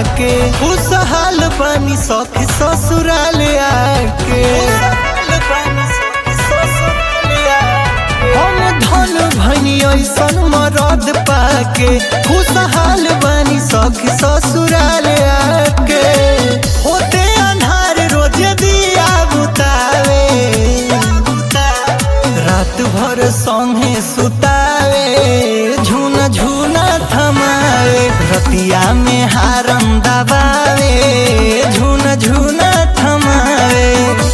पाके खुशहाल बनी सखी ससुराल आके हम धन भनी ऐसन मरद पाके खुशहाल बनी सखी ससुराल आके होते अन्हार रोज दिया बुतावे रात भर संगे सुतावे झुन झुना थमावे रतिया में हारम दबावे झुन झुना थमावे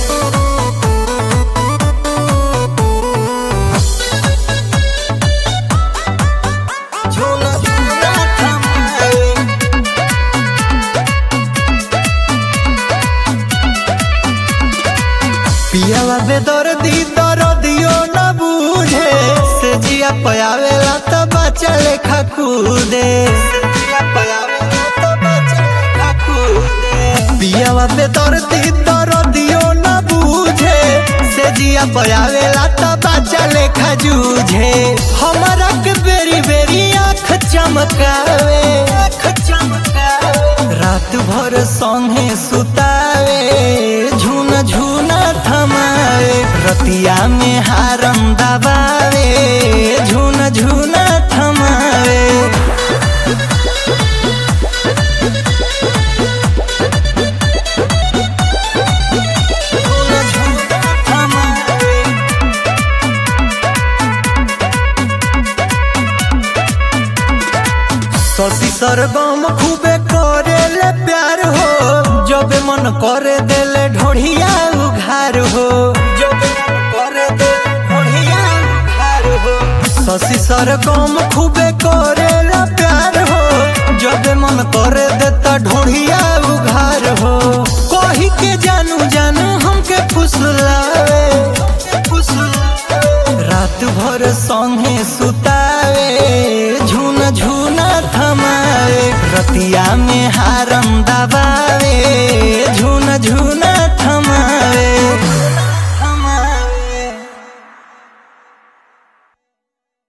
झुन झुना थमावे पियावा बेदर्दी दर्दियो न बूझे से जिया पयावेला त बच्चा लेखा कूदे पियावा बेदर्दी दर्दियो न बूझे से जिया पयावेला त बच्चा लेखा जूझे हमारा के बेरी बेरी आँख चमकावे आँख चमकावे रात भर संगे सुतावे झुन झुना थमावे रतिया में हारम दबावे झुन झुना थमावे झुन झुना थमावे शशि सरगम खूबे करे ले प्यार हो जब मन करे देले ढोढ़िया उघार हो जब मन करे देले ढोढ़िया उघार हो शशि सरगम खूबे करे ले प्यार हो जब मन करे देता ढोढ़िया उघार हो कही के जानू जानू हमके फुसलावे रात भर संगे सुतावे झुन झुना थमावे रतिया में हारम दबावे